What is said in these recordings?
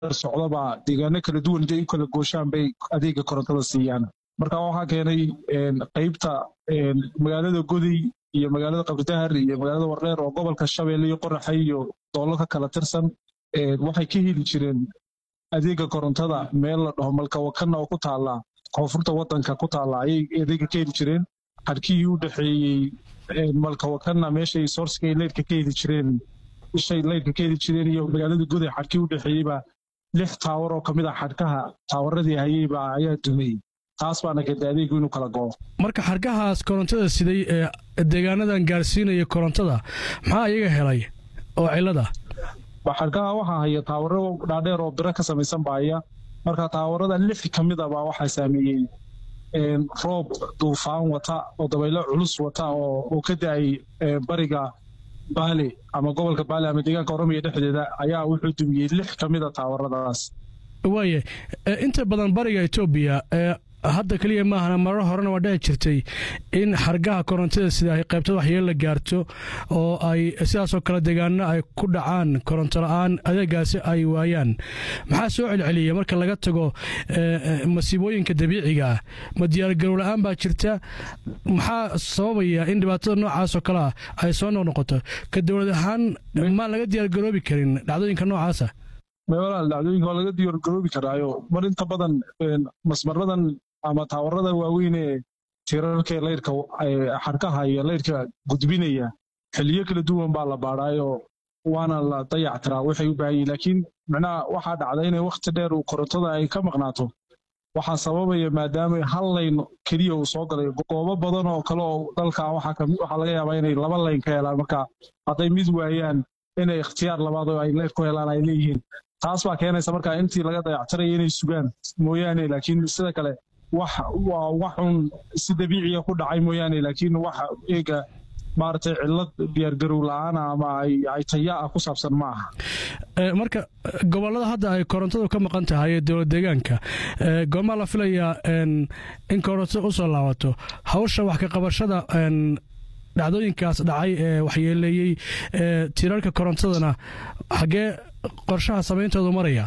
socdaba deegaano kala duwan intay u kala gooshaan bay adeega korontada siiyaan marka waxaa keenay qeybta magaalada goday iyo magaalada qabridahar iyo magaalada wardheer oo gobolka shabeelle iyo qoraxay iyo doollo ka kala tirsan waxay ka heli jireen adeega korontada meel la dhaho malkawakanna oo ku taala koonfurta wadanka ku taala ayay adeega ka heli jireen xadhkihii u dhexeeyey malkawakanna meeshay soorsiga leyrka ka heli jireen ishay leyrka ka heli jireen iyo magaalada goday xadhkii u dhexeeyeyba lix taawar oo kamid ah xadhkaha taawaradii hayeyba ayaa dumay taas baana keentay adeegu inuu kala go'o marka xargahaas korontada siday ee deegaanadan gaarsiinaya korontada maxaa iyaga helay oo cilada xargaha waxaa haya taawaro dhaadheer oo biro ka samaysan baaya marka taawarada lix ka mid a baa waxaa saameeyey roob duufaan wata oo dabaylo culus wata oo ka da-ay bariga baale ama gobolka baale ama deegaanka oromiya dhexdeeda ayaa wuxuu dumiyey lix ka mid a taawaradaas waaye inta badan bariga etoobiya hadda keliya maahana marar horena waa dhici jirtay in xargaha korontada sida ay qaybtada waxyeel la gaarto oo ay sidaasoo kale deegaano ay ku dhacaan koronto la-aan adeegaasi ay waayaan maxaa soo celceliya marka laga tago masiibooyinka dabiiciga ah ma diyaargarow la-aan baa jirta maxaa sababaya in dhibaatada noocaasoo kalea ay soo noqnoqoto ka dowlad ahaan maan laga diyaargaroobi karin dhacdooyinka noocaasa walaal dhacdooyinka waa laga diyaargaroobi karaayo mar inta badan masmaradan ama taawarada waaweyn ee tirarka leyrka xarkaha iyo leyrka gudbinaya xiliyo kala duwan baa la baadhaayo waana la dayactiraa waxay u baahan yihin laakiin micnaha waxaa dhacda inay wakhti dheer uu korontada ay ka maqnaato waxaa sababaya maadaama hal layn keliya uu soo galay goobo badan oo kale oo dalka waxaa laga yaabaa inay laba layn ka helaan marka hadday mid waayaan inay ikhtiyaar labaad oo ay leyr ku helaan ay leeyihiin taas baa keenaysa marka intii laga dayactiraya inay sugaan mooyaane laakiin sida kale wax waa waxun si dabiiciya ku dhacay mooyaane laakiin wax eega maaragtay cillad diyaargarow la-aana ama ay taya ah ku saabsan ma aha marka gobollada hadda ay korontadu ka maqan tahay ee dowlad deegaanka goomaa la filayaa in korontada u soo laabato hawsha wax ka qabashada dhacdooyinkaas dhacay ee waxyeeleeyey tirarka korontadana xaggee qorshaha samayntoodu maraya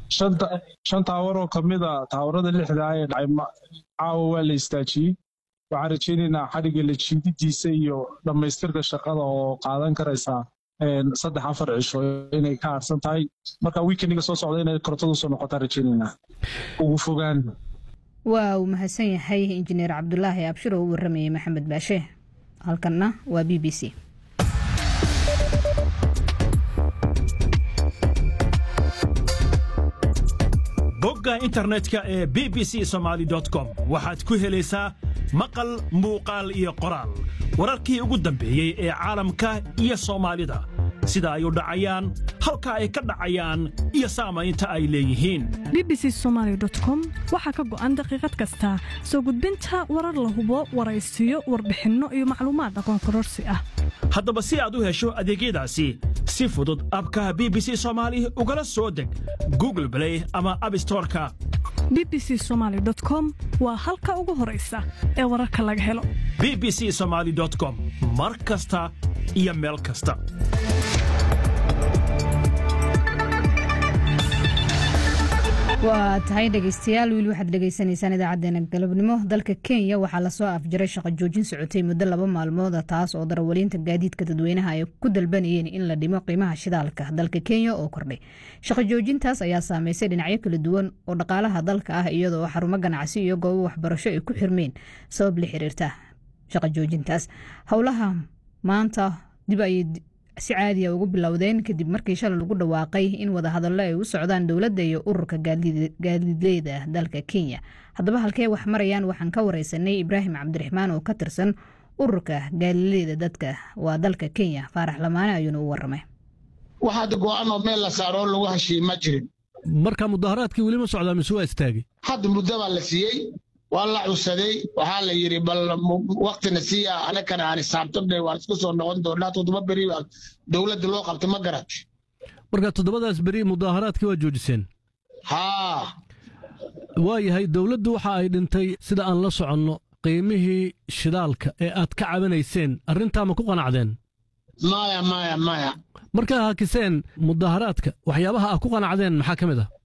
shan taawar oo ka mid a taawarada lixdaa ee dhacay caawa waa la istaajiyey waxaan rajaynaynaa xadhigga la jiididiisa iyo dhammaystirka shaqada oo qaadan karaysaa saddex afar cisho inay ka harsan tahay marka wiikendiga soo socda inay korontadu soo noqotaan rajaynaynaa ugu fogaan waa uu mahadsan yahay injineer cabdulaahi abshir oo u waramayay maxamed baashe halkanna waa b b c bogga internetka ee b b c somaali com waxaad ku helaysaa maqal muuqaal iyo qoraal wararkii ugu dambeeyey ee caalamka iyo soomaalida sida ay u dhacayaan halka ay ka dhacayaan iyo saamaynta ay leeyihiin b b c somaali com waxaa ka go'an daqiiqad kasta soo gudbinta warar la hubo waraysiyo warbixinno iyo macluumaad aqoon kororsi ah haddaba si aad u hesho adeegyadaasi si fudud abka b b c soomaali ugala soo deg google blay ama abstoreka b b c somaali com waa halka ugu horaysa ee wararka laga helo b b c somaali com mar kasta iyo meel kasta waa tahay dhegeystayaal wiil waxaad dhegeysanaysaan idaacadeena galabnimo dalka kenya waxaa lasoo afjaray shaqo joojin socotay muddo laba maalmooda taas oo darawaliinta gaadiidka dadweynaha ay ku dalbanayeen in la dhimo qiimaha shidaalka dalka kenya oo kordhay shaqo joojintaas ayaa saameysay dhinacyo kala duwan oo dhaqaalaha dalka ah iyadoo xarumo ganacsi iyo goobo waxbarasho ay ku xirmeen sabab la xiriirta shaqo joojintaas howlaha maanta dib ayay si caadiya ugu bilowdeen kadib markii shalay lagu dhawaaqay in wadahadallo ay u socdaan dowladda iyo ururka gaadiidleyda dalka kenya haddaba halkee wax marayaan waxaan ka wareysanay ibraahim cabdiraxmaan oo ka tirsan ururka gaadiidleyda dadka waa dalka kenya faarax lamaane ayuuna u waramay wax hadda go-aan oo meel la saaro oo lagu heshiiye ma jirin marka mudaharaadkii weli ma socdaa mise waa istaagay hadda muddo baa la siiyey waa la cusaday waxaa la yidhi bal waktina siiya anakana aan isaabtane waan isku soo noqon doonaa toddoba beri baa dowladda loo qabtay ma garat marka toddobadaas beri mudaaharaadkii waa joojiseen haa waa yahay dowladdu waxa ay dhintay sida aan la soconno qiimihii shidaalka ee aad ka cabanayseen arrintaa ma ku qanacdeen maya maya maya markaa hakiseen mudaaharaadka waxyaabaha aad ku qanacdeen maxaa ka mid ah